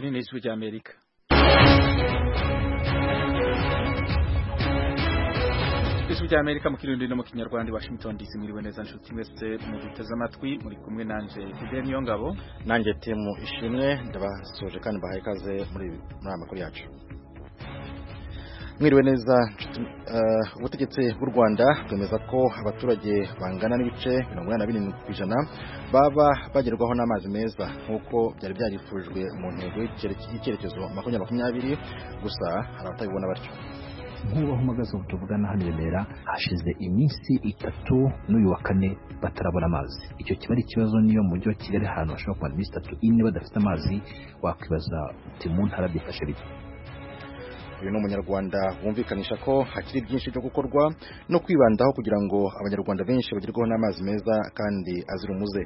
ni n'ijwi ry'Amerika ijwi ry'Amerika mu kirundi no mu kinyarwanda Washington DC mwiriwe neza nshuti mwese muduteze amatwi muri kumwe nanje Fidel Niyongabo nanjye timu ishimwe ndabasoje kandi bahaye ikaze muri muri amakuru yacu mwiriwe neza ubutegetsi bw'u Rwanda bwemeza ko abaturage bangana n'ibice mirongo inani na birindwi ku ijana baba bagerwaho n'amazi meza nk'uko byari byarifujwe mu ntego y'icyerekezo makumyabiri makumyabiri gusa hari abatabibona batyo nk'ubu aho uhagaze ubu tuvugana hano i Remera hashize iminsi itatu n'uyu wa kane batarabona amazi icyo kiba ari ikibazo niyo mu mujyi wa Kigali ahantu hashobora kumara iminsi itatu ine badafite amazi wakwibaza uti mu ntara byifashe bite uyu ni umunyarwanda wumvikanisha ko hakiri byinshi byo gukorwa no kwibandaho kugira ngo abanyarwanda benshi bagerweho n'amazi meza kandi azira umuze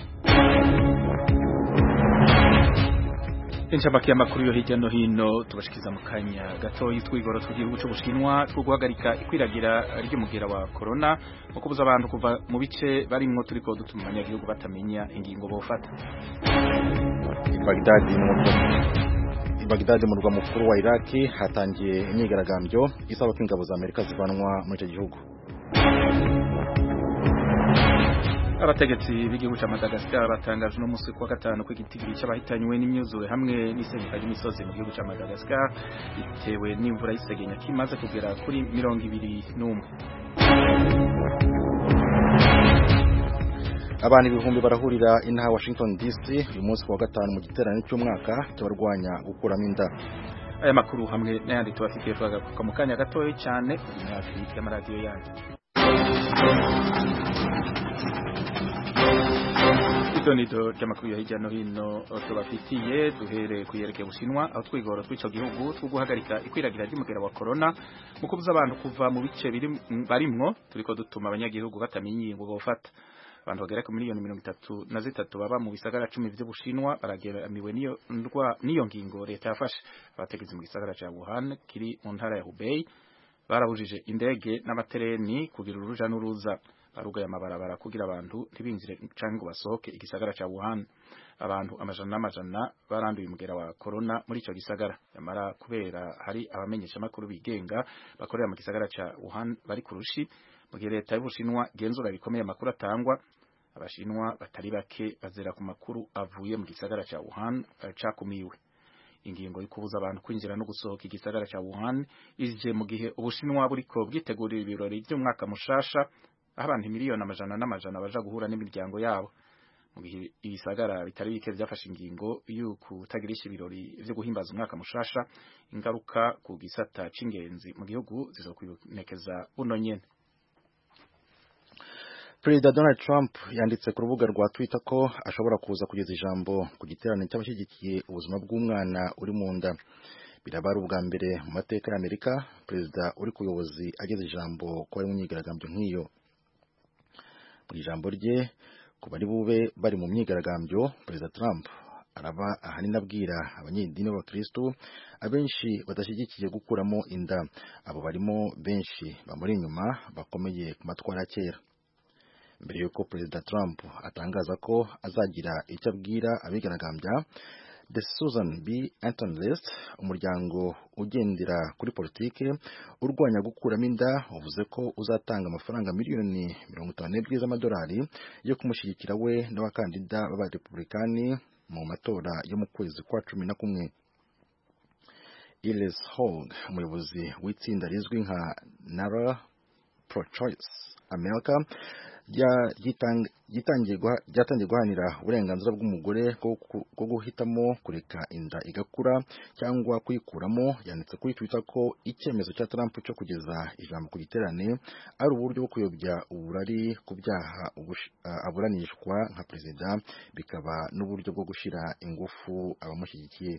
inshamake y'amakuru yo hirya no hino tubashikiza mu kanya gatoyi twigoro tw'igihugu cy'ubushinwa two guhagarika ikwiragira ry'umugera wa corona no kubuza abantu kuva mu bice barimwo turiko dutuma abanyagihugu batamenya ingingo bofata Baghdad i Baghdad mu murwa mukuru wa Iraq hatangiye imyigaragambyo isaba ko ingabo za Amerika zivanwa muri icyo gihugu abategetsi b'igihugu cya Madagascar batangaje no musi kwa gatanu ko igitigiri cy'abahitanywe n'imyuzure hamwe n'isenyuka ry'imisozi mu gihugu cya Madagascar bitewe n'imvura y'isegenya kimaze kugera kuri mirongo ibiri n'umwe abantu ibihumbi barahurira inaha Washington DC uyu munsi wa gatanu mu giterane cy'umwaka cy'abarwanya gukuramo inda aya makuru hamwe n'ayandi tubafitiye twagaruka mu kanya gatoya cyane kuri hafi y'amaradiyo yanyu idonido ry'amakuru ya hirya no hino tubafitiye duhere kuyerekeye Bushinwa aho twigoro tw'ico gihugu two guhagarika ikwiragira ry'umugera wa corona mu kubuza abantu kuva mu bice barimwo turiko dutuma abanyagihugu batamenya ingingo bofata abantu bagera ku miliyoni mirongo itatu na zitatu baba mu bisagara cumi vy'Ubushinwa barageramiwe niyo ndwa niyo ngingo leta yafashe abategetsi mu gisagara ca Wuhan kiri mu ntara ya Hubei barabujije indege n'amatereni kugira uruja n'uruza barugaye amabarabara kugira abantu ntibinjire canke ngo basohoke igisagara ca Wuhan abantu amajana n'amajana baranduye umugera wa corona muri ico gisagara yamara kubera hari abamenyesha makuru bigenga bakorera mu gisagara ca Wuhan bari kurushi mu gihe leta y'Ubushinwa genzura bikomeye amakuru atangwa abashinwa batari bake bazera ku makuru avuye mu gisagara ca Wuhan cakumiwe ingingo yo kubuza abantu kwinjira no gusohoka igisagara ca Wuhan ije mu gihe Ubushinwa buriko bwitegurira ibirori by'umwaka mushasha aho abantu miliyoni amajana n'amajana baja guhura n'imiryango yabo mu gihe ibisagara bitari bike byafashe ingingo y'uko utagirisha ibirori vyo guhimbaza umwaka mushasha ingaruka ku gisata c'ingenzi mu gihugu zizokwibonekeza buno nyene Perezida Donald Trump yanditse ku rubuga rwa Twitter ko ashobora kuza kugeza ijambo ku giterane cy'abashyigikiye ubuzima bw'umwana uri mu nda biraba ari ubwa mbere mu mateka ya Amerika perezida uri ku buyobozi ageze ijambo ko bari mu myigaragambyo nk'iyo mu ijambo rye ku bari bube bari mu myigaragambyo perezida Trump araba ahanini abwira abanyedini b'abakristo abenshi badashyigikiye gukuramo inda abo barimo benshi bamuri inyuma bakomeye ku matwara kera mbere y'uko perezida Trump atangaza ko azagira icyo abwira abigaragambya The Susan B. Anthony List umuryango ugendera kuri politike urwanya gukuramo inda uvuze ko uzatanga amafaranga miliyoni mirongo itanu n'ebyiri z'amadolari yo kumushyigikira we n'abakandida b'abarepublikani mu matora yo mu kwezi kwa cumi na kumwe Iles Hogg umuyobozi w'itsinda rizwi nka Nara Pro Choice America ryatangiye guhanira uburenganzira bw'umugore bwo guhitamo kureka inda igakura cyangwa kuyikuramo yanditse kuri Twitter ko icyemezo cya Trump cyo kugeza ijambo ku giterane ari uburyo bwo kuyobya uburari ku byaha aburanishwa nka perezida bikaba n'uburyo bwo gushyira ingufu abamushyigikiye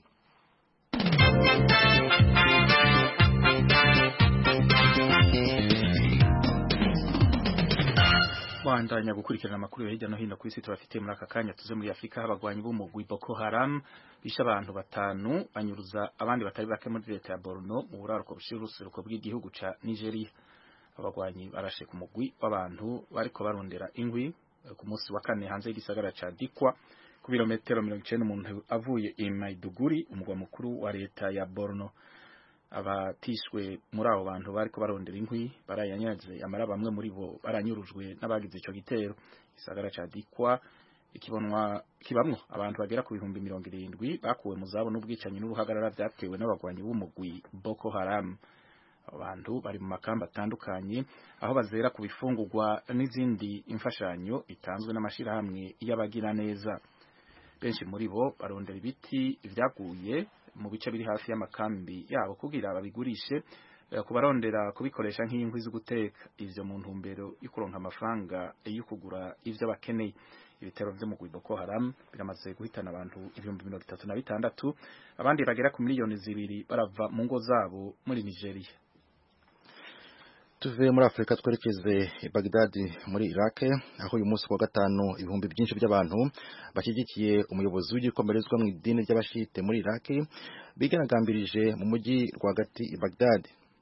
bandanya gukurikirana amakuru yo hirya no hino ku isi tubafite muri aka kanya tuze muri Afrika abagwanyi b'umugwi Boko Haram bishe abantu batanu banyuruza abandi batari bake muri leta ya Borno mu buraruko bushira uruseruko bw'igihugu ca Nigeria abagwanyi barashe ku mugwi w'abantu bariko barondera ingwi ku munsi wa kane hanze y'igisagara ca Dikwa ku birometero mirongo icenda umuntu avuye i Maiduguri umugwa mukuru wa leta ya Borno abatishwe muri abo bantu bariko barondera inkwi barayanyaze amara bamwe muri bo baranyurujwe n'abagize ico gitero igisagara ca Dikwa ikibonwa kibamwo abantu bagera ku bihumbi mirongo irindwi bakuwe mu zabo n'ubwicanyi n'uruhagarara vyatewe n'abagwanyi b'umugwi Boko Haram abantu bari mu makamba atandukanye aho bazera ku bifungurwa n'izindi imfashanyo itanzwe n'amashirahamwe y'abagira neza benshi muri bo barondera ibiti vyaguye mu bice biri hafi y'amakambi yabo kugira babigurishe kubarondera kubikoresha nk'inkwi zo guteka ivyo mu ntumbero yo kuronka amafaranga yo kugura ivyo bakeneye ibitero vyo mu Boko Haram biramaze guhitana abantu ibihumbi mirongo itatu na bitandatu abandi bagera ku miliyoni zibiri barava mu ngo zabo muri Nigeria tuve muri Afurika twerekeze i Baghdad muri Iraq aho uyu munsi wa gatanu ibihumbi byinshi by'abantu bashyigikiye umuyobozi w'igikomerezwa mu idini ry'abashite muri Iraq bigaragambirije mu mujyi rwagati i Baghdad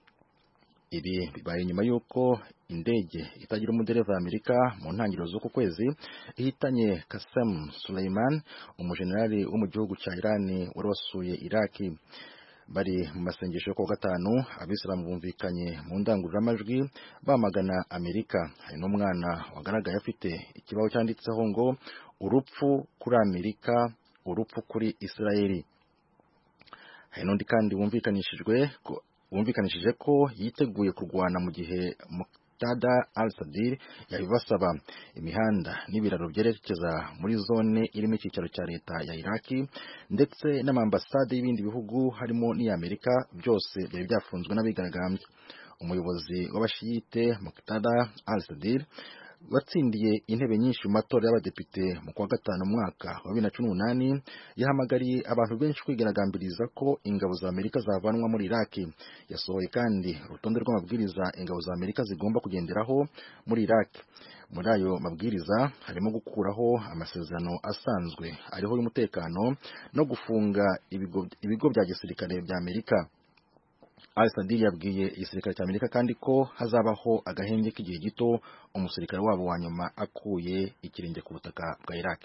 ibi bibaye nyuma y'uko indege itagira umudereva y'Amerika mu ntangiriro z'uku kwezi ihitanye Qasem Soleiman umujenerali wo mu gihugu cya Iran wari wasuye Iraq bari mu masengesho yo kuwa gatanu abisilamu bumvikanye mu ndangururamajwi bamagana Amerika hari n'umwana wagaragaye afite ikibaho cyanditseho ngo urupfu kuri Amerika urupfu kuri Israeli hari n'undi kandi wumvikanishijwe wumvikanishije ko yiteguye kurwana mu gihe Muqtada al-Sadr yabibasaba imihanda n'ibiraro byerekeza muri zone irimo icyicaro cya leta ya Iraki ndetse n'amambasade y'ibindi bihugu harimo n'iy'Amerika byose byari byafunzwe n'abigaragambya umuyobozi w'abashiyite Muqtada al-Sadr watsindiye intebe nyinshi mu matora y'abadepite mu kwa gatanu mwaka wa bibiri na cumi n'umunani yahamagariye abantu benshi kwigaragambiriza ko ingabo za Amerika zavanwa muri Iraki yasohoye kandi urutonde rw'amabwiriza ingabo za Amerika zigomba kugenderaho muri Iraki muri ayo mabwiriza harimo gukuraho amasezerano asanzwe ariho y'umutekano no gufunga ibigo, ibigo bya gisirikare bya Amerika Al-Sadr yabwiye igisirikare cya Amerika kandi ko hazabaho agahenge k'igihe gito umusirikare wabo wa nyuma akuye ikirenge ku butaka bwa Iraq.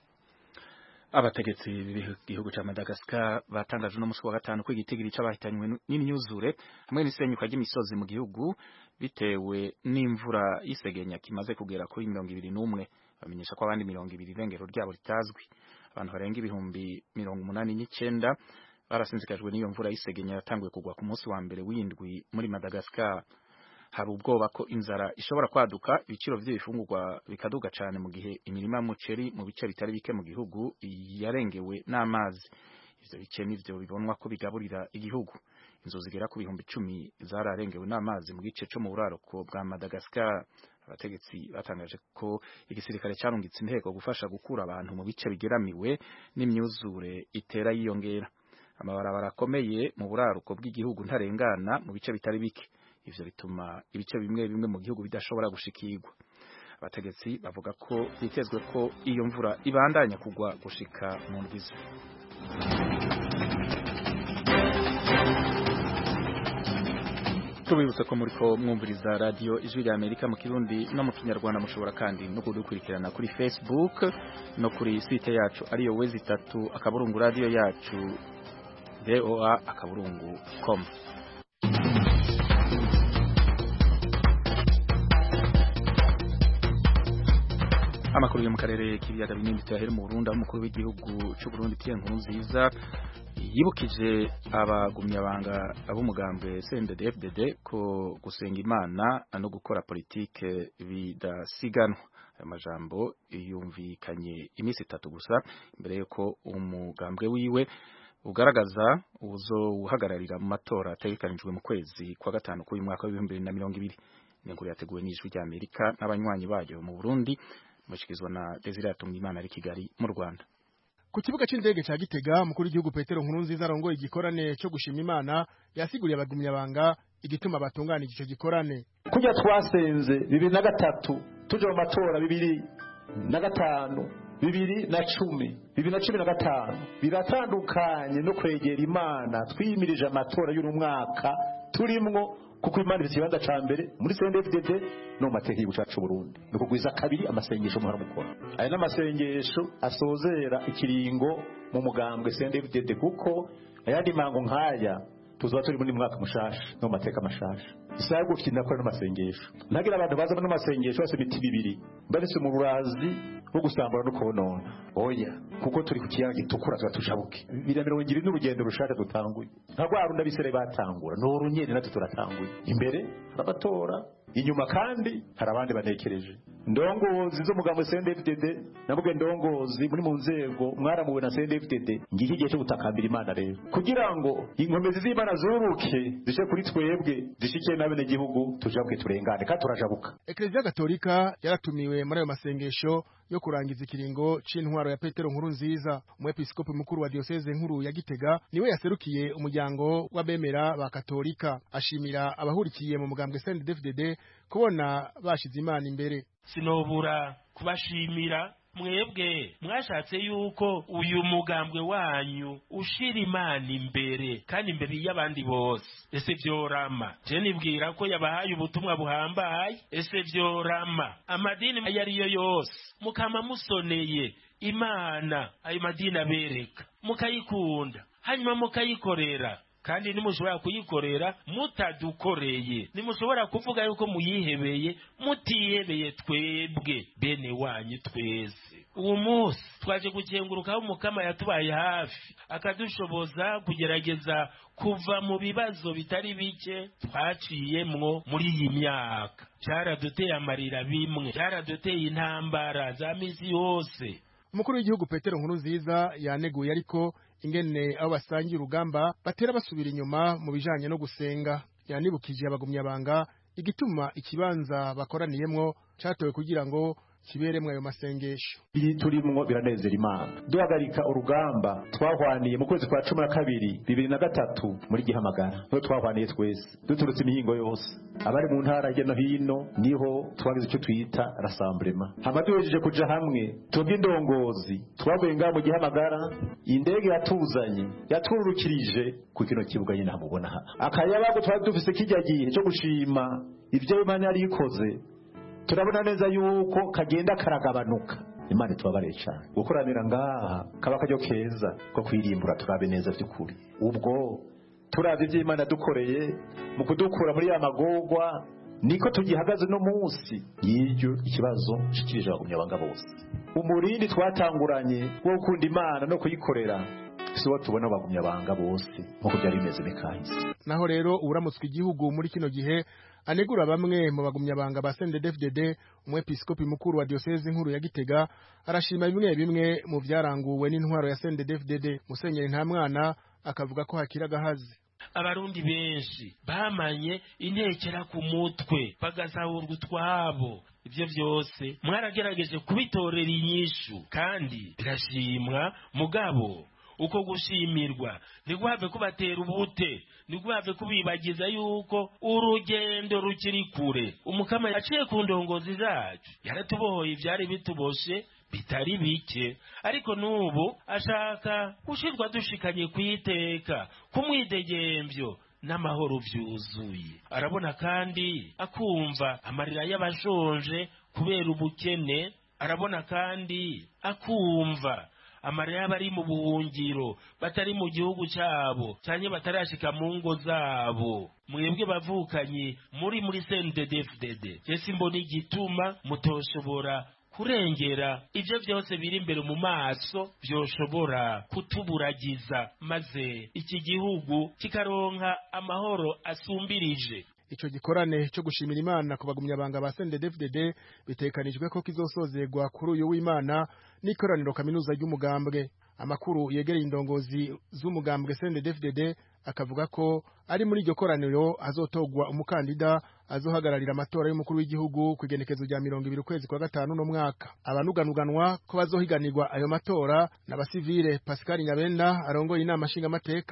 Abategetsi b'igihugu cya Madagascar batangaje no musi wa gatanu ko igitigiri c'abahitanywe n'imyuzure hamwe n'isenyuka ry'imisozi mu gihugu bitewe n'imvura y'isegenya kimaze kugera kuri mirongo ibiri n'umwe bamenyesha ko abandi mirongo ibiri irengero ryabo ritazwi abantu barenga ibihumbi mirongo umunani n'icenda barasinzikajwe n'iyo mvura y'isegenya yatanguye kugwa ku munsi wa mbere w'indwi muri Madagascar hari ubwoba ko inzara ishobora kwaduka ibiciro by'ibifungurwa bikaduga cyane mu gihe imirima y'umuceri mu bice bitari bike mu gihugu yarengewe n'amazi ivyo bice nivyo bibonwa ko bigaburira igihugu inzu zigera ku bihumbi icumi zararengewe n'amazi mu gice co mu buraruko bwa Madagascar abategetsi batangaje ko igisirikare carungitse inteko gufasha gukura abantu mu bice bigeramiwe n'imyuzure itera yiyongera amabarabara akomeye mu buraruko bw'igihugu ntarengana mu bice bitari bike ivyo bituma ibice bimwe bimwe mu gihugu bidashobora gushikirwa abategetsi bavuga ko bitezwe ko iyo mvura ibandanya kugwa gushika mu ndwizi tubibutse ko muriko mwumviriza radio ijwi rya Amerika mu kirundi no mu kinyarwanda mushobora kandi no kudukurikirana kuri Facebook no kuri site yacu ariyo wezi itatu akaburungu radio yacu voa akaburungu com amakuru yo mu karere k'ibiyaga binini tuyahere mu Burundi aho umukuru w'igihugu cy'u Burundi Pierre Nkurunziza yibukije abagumyabanga ab'umugambwe CNDD-FDD ko gusenga Imana no gukora politike bidasiganwa aya majambo yumvikanye iminsi itatu gusa imbere yuko umugambwe wiwe ugaragaza uzohagararira mu matora ategekanijwe mu kwezi kwa gatanu k'uyu mwaka w'ibihumbi bibiri na mirongo ibiri ni inkuru yateguwe n'ijwi rya Amerika n'abanywanyi bayo mu Burundi mushikizwa na Desire Atungimana ari Kigali mu Rwanda ku kibuga c'indege ca Gitega mukuru w'igihugu Petero Nkurunziza arongoye igikorane co gushima Imana yasiguriye abagumyabanga igituma batunganije ico gikorane kujya twasenze bibiri na gatatu tuje mu matora bibiri na gatanu bibiri na cumi bibiri na cumi na gatanu biratandukanye no kwegera imana twiyimirije amatora y'uno mwaka turimwo kuko imana ifite ikibanza ca mbere muri CNDD-FDD no mu mateka y'igihugu cacu Burundi ni ukugwiza kabiri amasengesho muhora mukora aya n'amasengesho asozera ikiringo mu mugambwe CNDD-FDD kuko ayandi mango nk'aya tuzoba turi muri mwaka mushasha no mu mateka mashasha isaha yo gukinira kora n'amasengesho ntagira abantu baza n'amasengesho bose imitima ibiri baretse mu burazi bwo gusambura no konona oya kuko turi ku kiyaga gitukura tuba tujabuke bibiri na mirongo ibiri n'urugendo rushaka dutanguye nka rwa rundi abisere batangura ni urunyeri natwe turatanguye imbere hari amatora inyuma kandi hari abandi banekereje ndongozi zo mugambo CNDD-FDD navuga ndongozi muri mu nzego mwaramuwe na CNDD-FDD ngiki gihe cyo gutakambira imana rero kugira ngo inkomezi z'imana zuruke zishe kuri twebwe zishike n'abene gihugu tujabuke turengane kandi turajabuka Eklezia Gatolika yaratumiwe muri ayo masengesho yo kurangiza ikiringo c'intwaro ya Petero nkuru nziza umwepiskopi mukuru wa diocese nkuru ya Gitega niwe yaserukiye umuryango w'abemera ba Katolika ashimira abahurikiye mu mugambwe CNDD-FDD kubona bashize imana imbere sinobura kubashimira mwebwe mwashatse yuko uyu mugambwe wanyu ushira imana imbere kandi imbere y'abandi bose ese vyorama je nibwira ko yabahaye ubutumwa buhambaye ese vyorama amadini ayo ariyo yose mukama musoneye imana ayo madini abereka mukayikunda hanyuma mukayikorera kandi nimushobora kuyikorera mutadukoreye nimushobora kuvuga yuko muyihebeye mutihebeye twebwe bene wanyu twese uwo munsi twaje gukengurukaho umukama yatubaye hafi akadushoboza kugerageza kuva mu bibazo bitari bike twaciyemwo muri iyi myaka byaraduteye amarira bimwe byaraduteye intambara za misi yose umukuru w'igihugu Petero nkuru nziza yaneguye ariko ingene abo basangiye urugamba batera basubira inyuma mu bijanye no gusenga yanibukije abagumyabanga igituma ikibanza bakoraniyemwo catowe kugira ngo kiberemwo ayo masengesho iyi turimwo biranezera imana duhagarika urugamba twahwaniye mu kwezi kwa cumi na kabiri bibiri na gatatu muri gihamagara niho twahwaniye twese duturutse imihingo yose abari mu ntara hirya no hino niho twagize icyo twita rasamburema hama duhejeje kuja hamwe twebwe indongozi twavuye ngaha mu gihamagara indege yatuzanye yatwururukirije ku kino kibuga nyine hamubona aha akayabago twari dufise kijya gihe cyo gushima ibyo imana yari ikoze turabona neza yuko kagenda karagabanuka imana itubabare cyane gukoranira ngaha kaba akaryo keza ko kwirimbura turabe neza by'ukuri ubwo turabe ibyo imana dukoreye mu kudukura muri ya magorwa niko tugihagaze no munsi y'iryo ikibazo shikirije abagumyabanga bose umurindi twatanguranye wo gukunda imana no kuyikorera si wo tubona abagumyabanga bose nk'uko byari bimeze mekahise naho rero uramutswe igihugu muri kino gihe anegura bamwe mu bagumyabanga ba CNDD-FDD umwepiskopi mukuru wa diocese nkuru ya Gitega arashima bimwe bimwe mu vyaranguwe n'intwaro ya CNDD-FDD Musenyeri nta mwana akavuga ko hakira gahazi abarundi benshi bamanye intekera ku mutwe bagasahurwa utwabo ibyo byose mwaragerageje kubitorera inyishu kandi birashimwa mugabo uko gushimirwa ntiguhave kubatera ubute ntiguhave kubibagiza yuko urugendo rukiri kure umukama yaciye ku ndongozi zacu yaratubohoye ibyari bituboshe bitari bike ariko n'ubu ashaka gushirwa dushikanye ku iteka ku mwidegembyo n'amahoro byuzuye arabona kandi akumva amarira y'abashonje kubera ubukene arabona kandi akumva amarira y'abari mu buhungiro batari mu gihugu cyabo cyane batarashika mu ngo zabo mwebwe bavukanye muri muri CNDD-FDD jesi mbona igituma mutoshobora kurengera ibyo byose biri imbere mu maso byoshobora kutuburagiza maze iki gihugu kikaronka amahoro asumbirije ico gikorane cyo gushimira imana ku bagumyabanga ba CNDD-FDD bitekanijwe ko kizosozegwa kuri uyu w'imana n'ikoraniro kaminuza ry'umugambwe amakuru yegereye indongozi z'umugambwe CNDD-FDD akavuga ko ari muri iryo koraniro hazotogwa umukandida azohagararira amatora y'umukuru w'igihugu ku igenekezo rya mirongo ibiri ukwezi kwa gatanu no mwaka abanuganuganwa ko bazohiganirwa ayo matora n'abasivile Pascal Nyabenda arongoye inama nshingamateka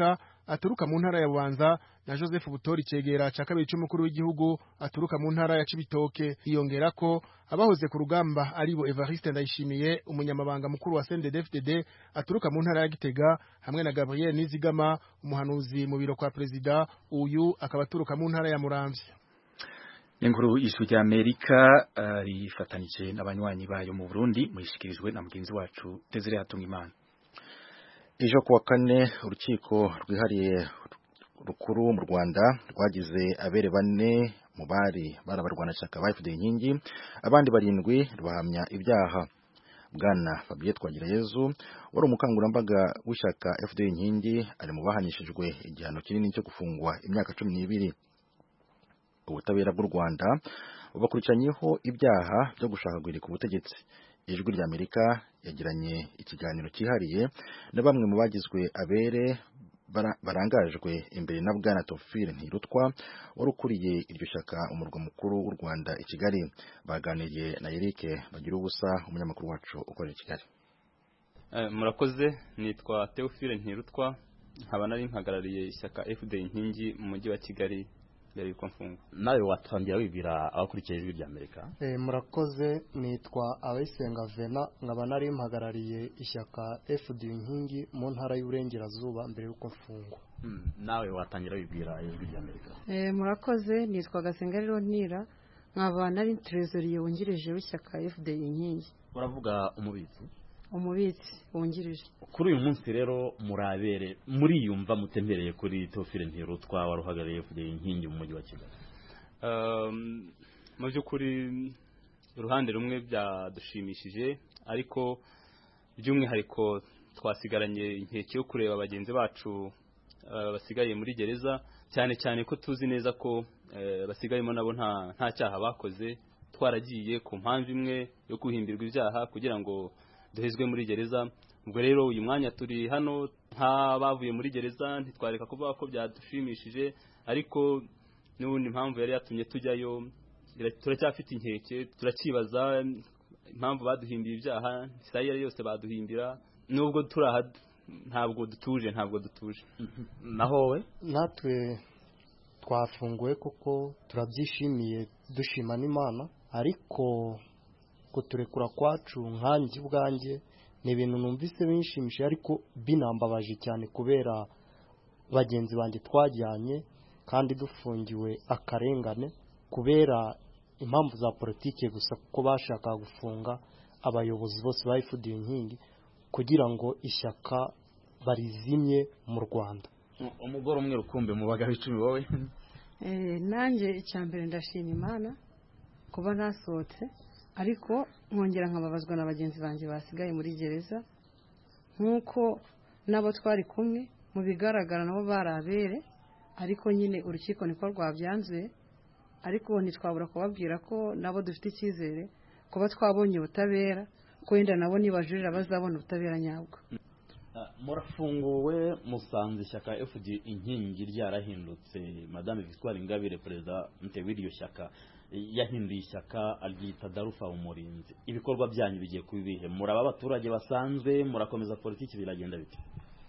aturuka mu ntara ya bubanza na joseph butori cegera ca kabiri c'umukuru w'igihugu aturuka mu ntara ya cibitoke hiyongera ko abahoze ku rugamba aribo evariste ndayishimiye umunyamabanga mukuru wa cndd aturuka mu ntara ya gitega hamwe na gabriel nizigama umuhanuzi mu biro kwa perezida uyu akaba aturuka mu ntara ya muramvya Inkuru y'ijwi rya Amerika uh, rifatanije n'abanywanyi bayo mu Burundi muyishikirijwe na mugenzi wacu Desire Hatungimana. Ejo kuwa kane urukiko rwihariye rukuru mu Rwanda rwagize abere bane mu bari barabarwanashyaka ba FDL inkingi abandi barindwi rubahamya ibyaha Bwana Fabien Twagirayezu wari umukangurambaga w'ishyaka FDL inkingi ari mu bahanishijwe igihano kinini cyo gufungwa imyaka cumi n'ibiri ubutabera bw'u Rwanda bubakurikiranyeho ibyaha byo gushaka guhirika ubutegetsi ijwi rya Amerika yagiranye ikiganiro cyihariye na bamwe mu bagizwe abere barangajwe imbere na Bwana Tofile Ntirutwa wari ukuriye iryo shyaka umurwa mukuru w'u Rwanda i Kigali baganiriye na Eric bagira ubusa umunyamakuru wacu ukorera i Kigali murakoze nitwa Theophile Ntirutwa nkaba nari mpagarariye ishyaka FD inkingi mu mujyi wa Kigali mbere yuko mfungwa nawe watangira wibwira abakurikiye ijwi rya Amerika eh murakoze nitwa abayisenga Vena nkaba nari mpagarariye ishyaka FD inkingi mu ntara y'uburengerazuba mbere yuko mfungwa hmm. nawe watangira wibwira ijwi rya Amerika eh murakoze nitwa Gasengariro Ntira nkaba nari trezoriye wungirije w'ishyaka FD inkingi uravuga umubitsi umubitsi wungirije kuri uyu munsi rero murabere muriyumva mutembereye kuri Tofile Ntirutwa wari uhagarariye FD inkingi mu mujyi wa Kigali mu by'ukuri uruhande rumwe byadushimishije ariko by'umwihariko twasigaranye inkeke yo kureba bagenzi bacu basigaye muri gereza cyane cyane ko tuzi neza ko basigayemo nabo nta cyaha bakoze twaragiye ku mpamvu imwe yo guhimbirwa ibyaha kugira ngo duhezwe muri gereza ubwo rero uyu mwanya turi hano nk'abavuye muri gereza ntitwareka kuvuga ko byadushimishije ariko n'ubundi impamvu yari yatumye tujyayo turacyafite inkeke turakibaza impamvu baduhimbiye ibyaha isaha iyo ari yose baduhimbira nubwo turi aha ntabwo dutuje ntabwo dutuje naho we natwe twafunguwe kuko turabyishimiye dushima n'imana ariko kuturekura kwacu nkanjye ubwanjye ni ibintu numvise binshimishije ariko binambabaje cyane kubera bagenzi banjye twajyanye kandi dufungiwe akarengane kubera impamvu za politiki gusa kuko bashaka gufunga abayobozi bose bayifudiye inkingi kugira ngo ishyaka barizimye mu rwanda umugore umwe rukumbi mu bagabo icumi wowe nanjye icya mbere ndashima imana kuba nasohotse ariko nkongera nkababazwa na bagenzi banjye basigaye muri gereza nk'uko nabo twari kumwe mu bigaragara nabo bari abere ariko nyine urukiko niko rwabyanzuye ariko ntitwabura kubabwira ko nabo dufite icyizere kuba twabonye ubutabera ko wenda nabo nibajurira bazabona ubutabera nyabwo murafunguwe musanze ishyaka fd inkingi ryarahindutse madame victoire ingabire perezida w'iryo shyaka yahinduye ishyaka aryita darufa umurinzi ibikorwa byanyu bigiye kuba ibihe muraba abaturage basanzwe murakomeza politiki biragenda biti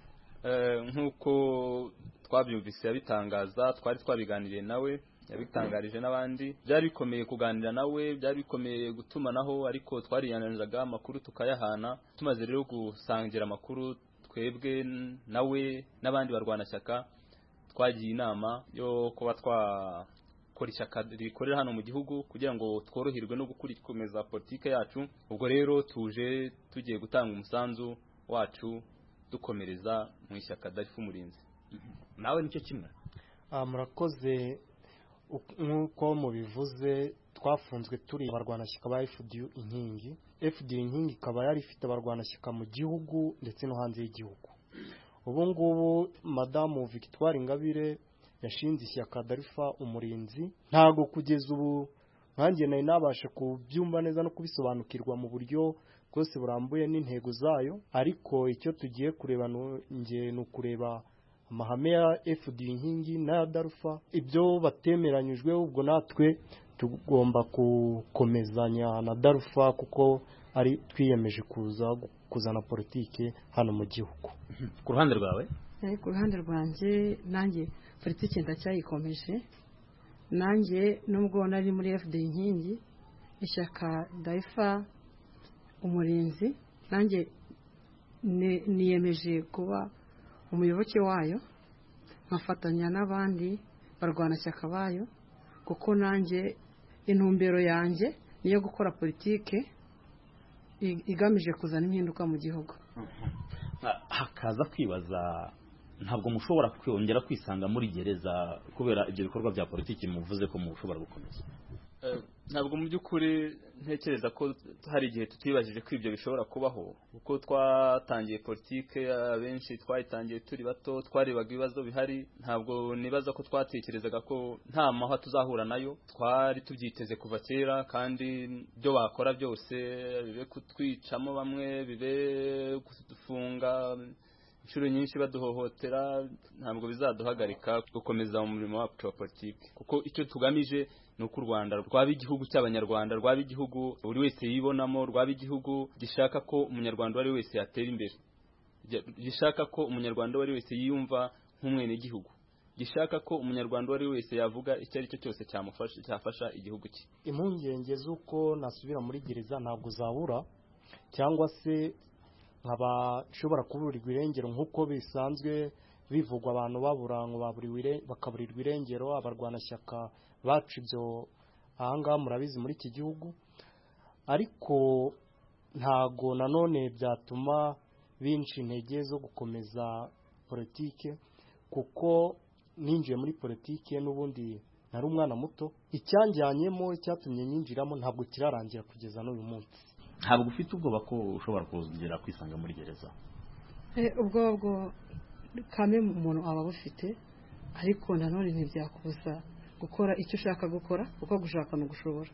nk'uko twabyumvise yabitangaza twari twabiganiriye nawe yabitangarije n'abandi byari bikomeye kuganira nawe byari bikomeye gutumanaho ariko twariyananiraga amakuru tukayahana tumaze rero gusangira amakuru twebwe nawe n'abandi barwanashyaka twagiye inama yo kuba twakora ishyaka rikorera hano mu gihugu kugira ngo tworoherwe no gukomeza politike yacu ubwo rero tuje tugiye gutanga umusanzu wacu dukomereza mu ishyaka darifu umurinzi nawe nicyo kimwe murakoze nk'uko mubivuze twafunzwe turi abarwanashyaka ba FDU inkingi FDU inkingi ikaba yari ifite abarwanashyaka mu gihugu ndetse no hanze y'igihugu ubu ngubu madamu Victoire Ingabire yashinze ishyaka Darifa umurinzi ntago kugeza ubu nkanjye nari nabasha kubyumva neza no kubisobanukirwa mu buryo bwose burambuye n'intego zayo ariko icyo tugiye kureba nge ni ukureba amahame ya FD inkingi n'aya Darufa ibyo batemeranyijweho ubwo natwe tugomba gukomezanya na Darufa kuko ari twiyemeje kuza kuzana politike hano mu gihugu ku ruhande rwawe ku ruhande rwanjye nanjye politiki ndacyayikomeje nanjye nubwo nari muri fda inkingi ishyaka dayifa umurinzi nanjye niyemeje kuba umuyoboke wayo nkafatanya n'abandi barwanashyaka bayo kuko nanjye intumbero yanjye niyo gukora politike igamije kuzana impinduka mu gihugu hakaza kwibaza ntabwo mushobora kongera kwisanga muri gereza kubera ibyo bikorwa bya politiki muvuze ko mushobora gukomeza ntabwo mu by'ukuri ntekereza ko hari igihe tutibajije ko ibyo bishobora kubaho kuko twatangiye politike abenshi twayitangiye turi bato twarebaga ibibazo bihari ntabwo nibaza ko twatekerezaga ko nta mahwa tuzahura nayo twari tubyiteze kuva kera kandi ibyo bakora byose bibe kutwicamo bamwe bibe kudufunga inshuro nyinshi baduhohotera ntabwo bizaduhagarika gukomeza mu murimo wacu wa politiki kuko icyo tugamije ni uko u rwanda rwaba igihugu cy'abanyarwanda rwaba igihugu buri wese yibonamo rwaba igihugu gishaka ko umunyarwanda uwo ari we wese yatera imbere gishaka ko umunyarwanda uwo ari we wese yiyumva nk'umwenegihugu gishaka ko umunyarwanda uwo ari we wese yavuga icyo ari cyo cyose cyafasha igihugu cye impungenge z'uko nasubira muri gereza ntabwo zabura cyangwa se nkaba nshobora kuburirwa irengero nk'uko bisanzwe bivugwa abantu babura ngo bakaburirwa irengero abarwanashyaka bacu ibyo ahangaha murabizi muri iki gihugu ariko ntago nanone byatuma binshi intege zo gukomeza politike kuko ninjiye muri politike n'ubundi nari umwana muto icyanjyanyemo icyatumye nyinjiramo ntabwo kirarangira kugeza n'uyu munsi ntabwo ufite ubwoba ko ushobora kongera kwisanga muri gereza ubwoba bwo kame umuntu aba abufite ariko nanone ntibyakubuza gukora icyo ushaka gukora kuko gushaka ni ugushobora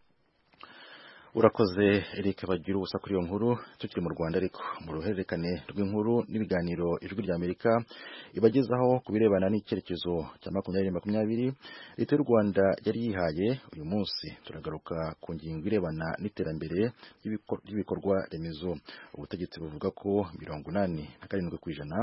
urakoze Eric bagira ubusa kuri iyo nkuru tukiri mu Rwanda ariko mu ruhererekane rw'inkuru n'ibiganiro ijwi rya Amerika ibagezaho ku birebana n'icyerekezo cya makumyabiri makumyabiri leta y'u Rwanda yari yihaye uyu munsi turagaruka ku ngingo irebana n'iterambere ry'ibikorwa remezo ubutegetsi buvuga ko mirongo inani na karindwi ku ijana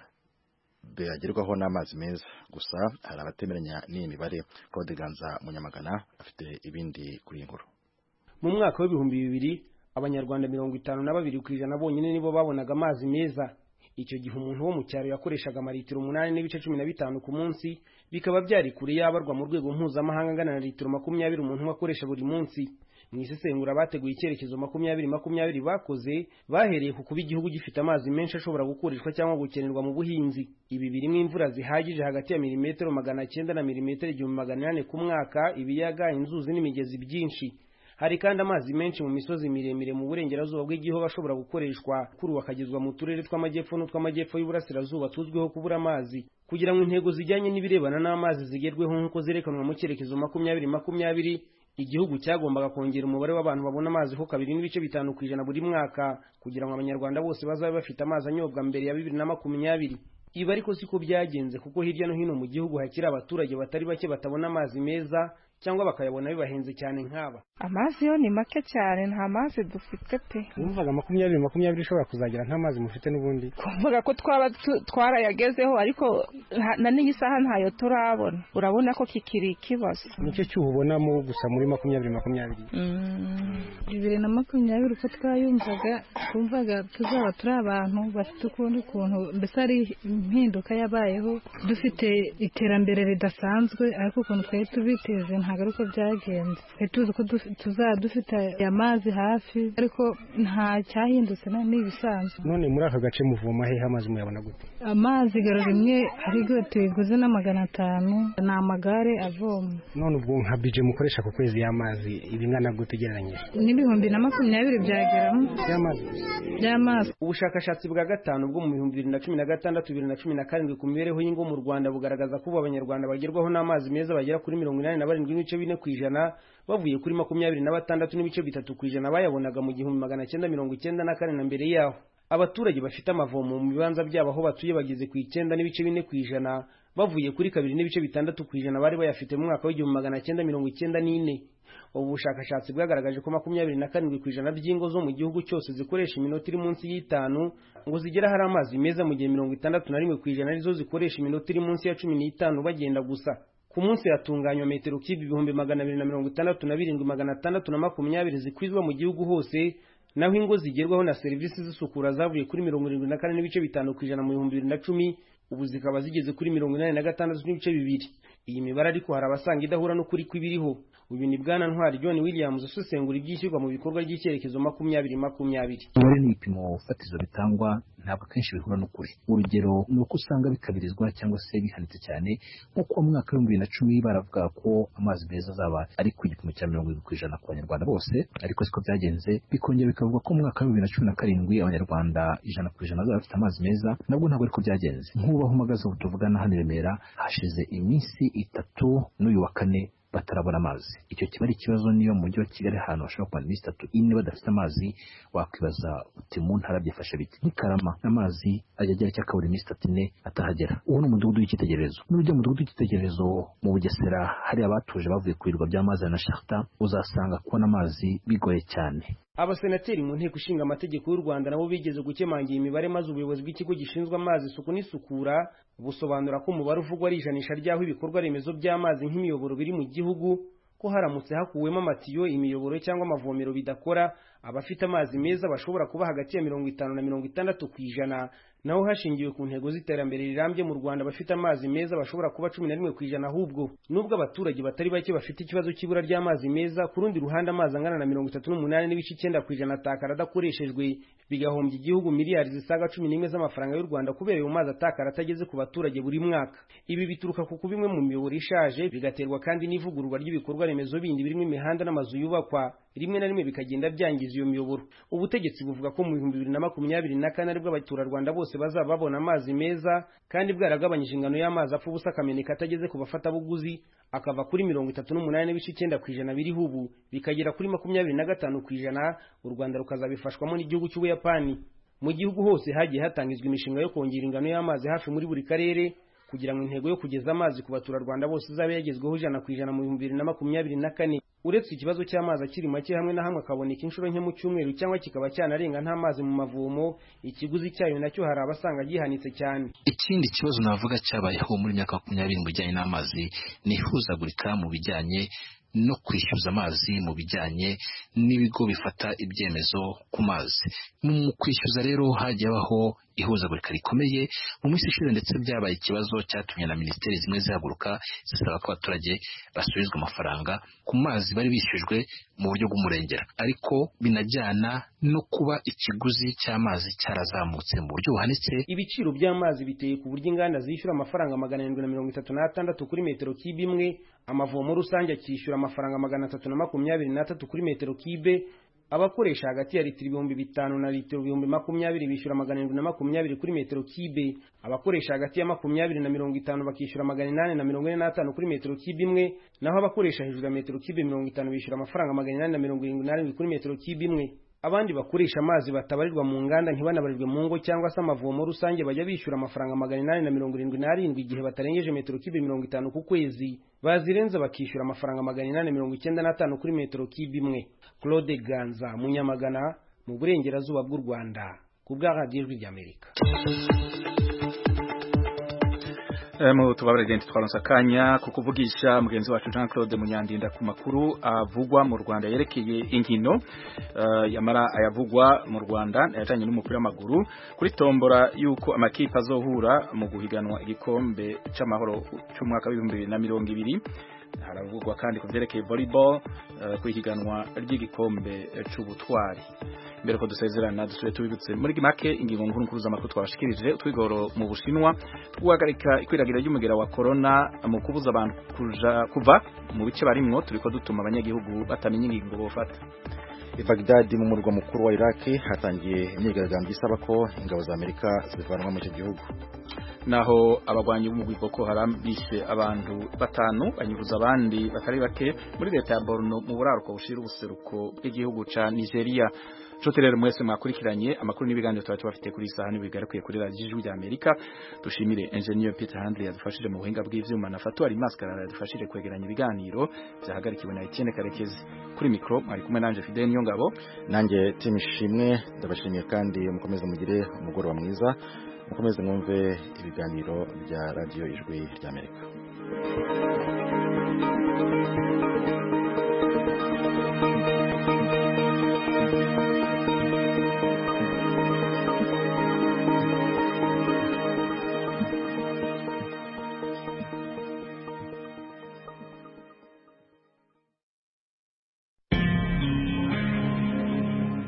byagerwaho n'amazi meza gusa hari abatemeranya n'iyi mibare Claude Ganza Munyamagana afite ibindi kuri iyi nkuru mu mwaka w'ibihumbi bibiri abanyarwanda mirongo itanu na babiri ku ijana bonyine nibo babonaga amazi meza icyo gihe umuntu wo mu cyaro yakoreshaga amaritiro umunani n'ibice cumi na bitanu ku munsi bikaba byari kure yabarwa mu rwego mpuzamahanga angana na litiro makumyabiri umuntu umwe akoresha buri munsi mu isesengura bateguye icyerekezo makumyabiri makumyabiri bakoze bahereye ku kuba igihugu gifite amazi menshi ashobora gukoreshwa cyangwa gukenerwa mu buhinzi ibi birimo imvura zihagije hagati ya milimetero magana cyenda na milimetero igihumbi magana inani ku mwaka ibiyaga inzuzi n'imigezi byinshi hari kandi amazi menshi mu misozi miremire mu burengerazuba bw'igihugu ashobora gukoreshwa kuri ubu akagezwa mu turere tw'amajyepfo n'utw'amajyepfo y'uburasirazuba tuzwiho kubura amazi kugira ngo intego zijyanye n'ibirebana n'amazi zigerweho nk'uko zerekanwa mu cyerekezo makumyabiri makumyabiri igihugu cyagombaga kongera umubare w'abantu babona amazi ho kabiri n'ibice bitanu ku ijana buri mwaka kugira ngo abanyarwanda bose bazabe bafite amazi anyobwa mbere ya bibiri na makumyabiri ibi ariko siko byagenze kuko hirya no hino mu gihugu hakiri abaturage batari bake batabona amazi meza cyangwa bakayabona bibahenze cyane nk'aba amazi yo ni make cyane nta mazi dufite pe wumvaga makumyabiri makumyabiri ushobora kuzagera nta mazi mufite n'ubundi kuvuga ko twaba twarayagezeho ariko na n'iyi saha ntayo turabona urabona ko kikiri ikibazo nicyo cyuho ubonamo gusa muri makumyabiri makumyabiri bibiri na makumyabiri uko twayumvaga twumvaga tuzaba turi abantu bafite ukundi kuntu mbese ari impinduka yabayeho dufite iterambere ridasanzwe ariko ukuntu twari tubiteze ntabwo ari uko byagenze twari tuzi ko tuzaba dufite amazi hafi ariko nta cyahindutse ni ibisanzwe none muri aka gace muvoma hehe amazi muyabona gute amazi igaro rimwe arigo tuyiguze na magana atanu ni amagare avoma none ubwo nka bije mukoresha ku kwezi y'amazi ibingana gute ugereranyije n'ibihumbi na makumyabiri byageramo by'amazi by'amazi ubushakashatsi bwa gatanu bwo mu bihumbi bibiri na cumi na gatandatu bibiri na cumi na karindwi ku mibereho y'ingo mu rwanda bugaragaza ko ubu abanyarwanda bagerwaho n'amazi meza bagera kuri mirongo inani na barindwi n'ibice bine ku ijana bavuye kuri makumyabiri na batandatu n'ibice bitatu ku ijana bayabonaga mu gihumbi magana cyenda mirongo icyenda na kane na mbere yaho abaturage bafite amavomo mu bibanza byabo aho batuye bageze ku icyenda n'ibice bine ku ijana bavuye kuri kabiri n'ibice bitandatu ku ijana bari bayafite mu mwaka w'igihumbi magana cyenda mirongo icyenda n'ine ubu bushakashatsi bwagaragaje ko makumyabiri na karindwi ku ijana by'ingo zo mu gihugu cyose zikoresha iminota iri munsi y'itanu ngo zigera hari amazi meza mu gihe mirongo itandatu na rimwe ku ijana arizo zikoresha iminota iri munsi ya cumi n'itanu bagenda gusa ku munsi hatunganywa metero kibi ibihumbi magana abiri na mirongo itandatu na birindwi magana atandatu na makumyabiri zikwizwa mu gihugu hose naho ingo zigerwaho na serivisi z'isukura zavuye kuri mirongo irindwi na kane n'ibice bitanu ku ijana mu bihumbi bibiri na cumi ubu zikaba zigeze kuri mirongo inani na gatandatu n'ibice bibiri iyi mibare ariko hari abasanga idahura n'ukuri kw'ibiriho uyu ni bwana ntwari john williams usesengura ibyishyurwa mu bikorwa by'icyerekezo makumyabiri makumyabiri umubare ni ibipimo fatizo bitangwa ntabwo akenshi bihura n'ukuri urugero ni uko usanga bikabirizwa cyangwa se bihanitse cyane nk'uko mu mwaka w'ibihumbi bibiri na cumi baravuga ko amazi meza azaba ari ku gipimo cya mirongo irindwi ku ijana ku banyarwanda bose ariko siko byagenze bikongera bikavuga ko mu mwaka w'ibihumbi bibiri na cumi na karindwi abanyarwanda ijana ku ijana bazaba bafite amazi meza nabwo ntabwo ariko byagenze nk'ubaho uhagaze ubu tuvugana hano i remera hashize iminsi itatu n'uyu wa kane batarabona amazi icyo kiba ari ikibazo niyo mu mujyi wa kigali ahantu bashobora kumara iminsi itatu ine badafite amazi wakwibaza uti mu ntara byifashe bite nk'ikarama amazi ajya agera cyangwa akabura iminsi itatu ine atahagera uwo ni umudugudu w'icyitegererezo n'ujya mu mudugudu w'icyitegererezo mu bugesera hari abatuje bavuye ku birwa by'amazi na sharita uzasanga kubona amazi bigoye cyane abasenateri mu nteko ishinga amategeko y'u rwanda nabo bigeze gukemangira imibare maze ubuyobozi bw'ikigo gishinzwe amazi isuku n'isukura busobanura ko umubare uvugwa ari ijanisha ry'aho ibikorwa remezo by'amazi nk'imiyoboro biri mu gihugu ko haramutse hakuwemo amatiyo imiyoboro cyangwa amavomero bidakora abafite amazi meza bashobora kuba hagati ya mirongo itanu na mirongo itandatu ku ijana naho hashingiwe ku ntego z'iterambere rirambye mu rwanda abafite amazi meza bashobora kuba cumi na rimwe ku ijana ahubwo nubwo abaturage batari bake bafite ikibazo cy'ibura ry'amazi meza ku rundi ruhande amazi angana na mirongo itatu n'umunani n'ibice icyenda ku ijana atakara adakoreshejwe bigahombya igihugu miliyari zisaga cumi n'imwe z'amafaranga y'u rwanda kubera ayo mazi atakara atageze ku baturage buri mwaka ibi bituruka ku kuba imwe mu miyoboro ishaje bigaterwa kandi n'ivugururwa ry'ibikorwa remezo bindi birimo imihanda n'amazu yubakwa rimwe na rimwe bikagenda byangiza iyo miyoboro ubutegetsi buvuga ko mu bihumbi bibiri na makumyabiri na kane aribwo abaturarwanda bose bazaba babona amazi meza kandi bwaragabanyije ingano y'amazi apfa ubusa akameneka atageze ku bafatabuguzi akava kuri mirongo itatu n'umunani n'ibice icyenda ku ijana biriho ubu bikagera kuri makumyabiri na gatanu ku ijana u rwanda rukazabifashwamo n'igihugu cy'ubuyapani mu gihugu hose hagiye hatangizwa imishinga yo kongera ingano y'amazi hafi muri buri karere kugira ngo intego yo kugeza amazi ku baturarwanda bose izabe yagezweho ijana ku ijana mu bihumbi bibiri na makumyabiri na kane uretse ikibazo cy'amazi akiri make hamwe na hamwe akaboneka inshuro nke mu cyumweru cyangwa kikaba cyanarenga nta mazi mu mavomo ikiguzi cyayo nacyo hari abasanga gihanitse cyane ikindi kibazo navuga cyabayeho muri myaka makumyabiri mu bijyanye n'amazi ni ihuzagurika mu bijyanye no kwishyuza amazi mu bijyanye n'ibigo bifata ibyemezo ku mazi mu kwishyuza rero hagiye habaho ihuzagurika rikomeye mu minsi ishize ndetse byabaye ikibazo cyatumye na minisiteri zimwe zihaguruka zisaba ko abaturage basubizwa amafaranga ku mazi bari bishyujwe mu buryo bw'umurengera ariko binajyana no kuba ikiguzi cy'amazi cyarazamutse mu buryo buhanitse ibiciro by'amazi biteye ku buryo inganda zishyura amafaranga magana arindwi na mirongo itatu n'atandatu kuri metero kibe imwe amavomo rusange akishyura amafaranga magana atatu na makumyabiri n'atatu kuri metero kibe abakoresha hagati ya litiro ibihumbi bitanu na litiro ibihumbi makumyabiri bishyura magana arindwi na makumyabiri kuri metero kibe abakoresha hagati ya makumyabiri na mirongo itanu bakishyura magana inani na mirongo ine n'atanu kuri metero kibe imwe naho abakoresha hejuru ya metero kibe mirongo itanu bishyura amafaranga magana inani na mirongo irindwi n'arindwi kuri metero kibe imwe abandi bakoresha amazi batabarirwa mu nganda ntibanabarirwe mu ngo cyangwa se amavomo rusange bajya bishyura amafaranga magana inani na mirongo irindwi n'arindwi igihe batarengeje metero kibe mirongo itanu ku kwezi bazirenza bakishyura amafaranga magana inani mirongo icyenda n'atanu kuri metero kibe imwe claude ganza munyamagana mu burengerazuba bw'u rwanda ku bwa radiyo ijwi ry'amerika mu tubabare genti twaronse akanya ku kuvugisha mugenzi wacu Jean Claude Munyandinda ku makuru avugwa mu Rwanda yerekeye inkino uh, yamara ayavugwa mu Rwanda yajanye n'umupira w'amaguru kuri tombora yuko amakipe azohura mu guhiganwa igikombe c'amahoro c'umwaka w'ibihumbi bibiri na mirongo ibiri haravugwa kandi ku vyerekeye volleyball uh, ku ihiganwa ry'igikombe c'ubutwari mbere ko dusezerana dusubire tubibutse muri make ingingo nkuru nkuru z'amakuru twabashikirije utwigoro mu bushinwa guhagarika ikwiragira ry'umugera wa corona mu kubuza abantu kuja kuva mu bice barimwo turiko dutuma abanyagihugu batamenya ingingo bofata i Baghdad mu murwa mukuru wa Iraq hatangiye imyigaragambyo isaba ko ingabo za Amerika zivanwa mu icyo gihugu naho abagwanyi b'umugwi Boko Haram bishe abantu batanu banyuruza abandi batari bake muri leta ya Borno mu buraruko bushira ubuseruko bw'igihugu ca Nigeria Nshuti rero mwese mwakurikiranye amakuru n'ibiganiro twari tubafite kuri isaha n'ibigarukiye kuri radiyo ijwi ry'Amerika dushimire engineer Peter Handley yadufashije mu buhinga bw'ivyuma na Fatu ari maskarara yadufashije kwegeranya ibiganiro byahagarikiwe na Etienne Karekezi kuri mikro mwari kumwe nanje Fidel Nyongabo nanjye Tim Shimwe ndabashimiye kandi mukomeze mugire umugoroba mwiza mukomeze mwumve ibiganiro bya radiyo ijwi ry'Amerika